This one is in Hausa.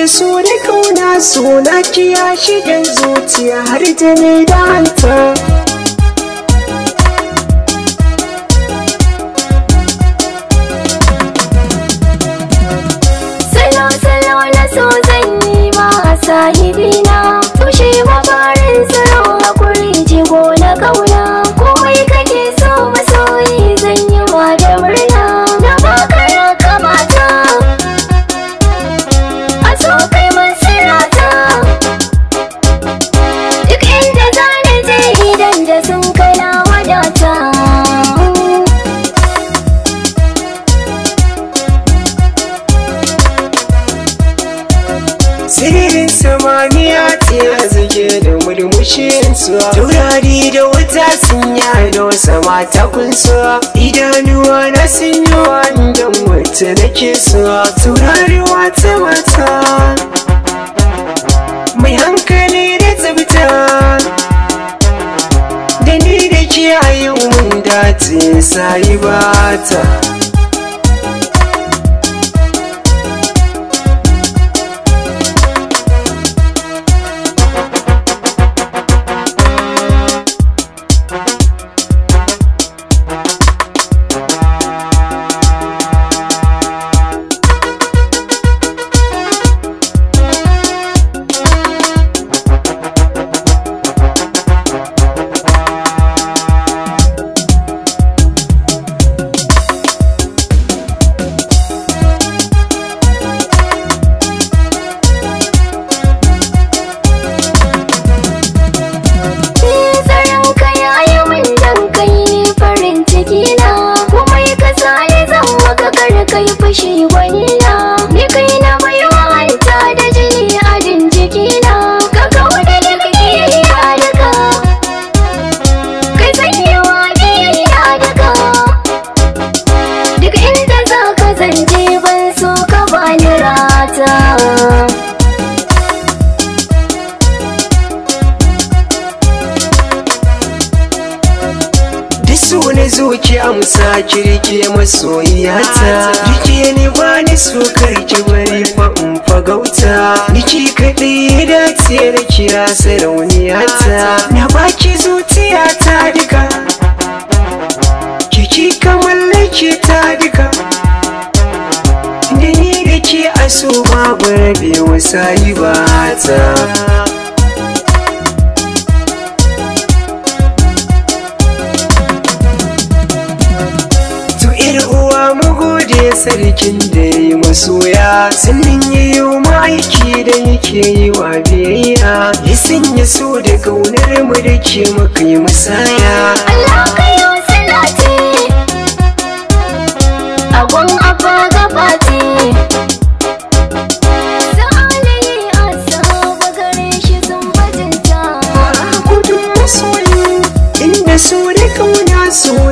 so da kauna suna kiya shigan zuciya har da ne da hanta Salo salo na so zan yi ma a sahibina Tushe mafarin tsaro hakuri jigo na kauna Komai kake so masoyi zan yi ma da murna Na baka ya kamata A so kai man sirata Duk inda zane je idan da sun kana wadata siririn samaniya ta zage da murmushin su taurari da wuta sun yado sama ta kunsa idanuwa na sun yi wanda wata nake so taurari wata mata mai hankali da tsabta da ni da ke a yau mun dace sai bata Tsaron ka yayi min dan kai ne farin ciki na kuma yi ka sani zan maka kar kai fushi gwani na ni kai na mai wahanta da jini a jin jiki na ka kawo da duk kiyayya daga kai sanya wa kiyayya daga duk inda za ka zanje ban so ka bani rata Duk so na zo ki amsa kirke masoyiyata Rike ni ba ni so karki bari fa in fagauta Niki kaɗai ya dace da kira sarauniyata Na baki zuciyata duka Kiki ka mallake ta duka Da ni da ke a so babu rabewa sayi ba ta To ƴar uwa mu gode sarkin da ya yi masoya sannan ya yi ma'aiki da yake yi wa biyayya ya sanya so da kaunar mu da ke maka yi musaya Allah ka yi salati Agon abba gabati Sa'alayi asaba gare shi sun bajinta gudun masoyi inda so da kauna so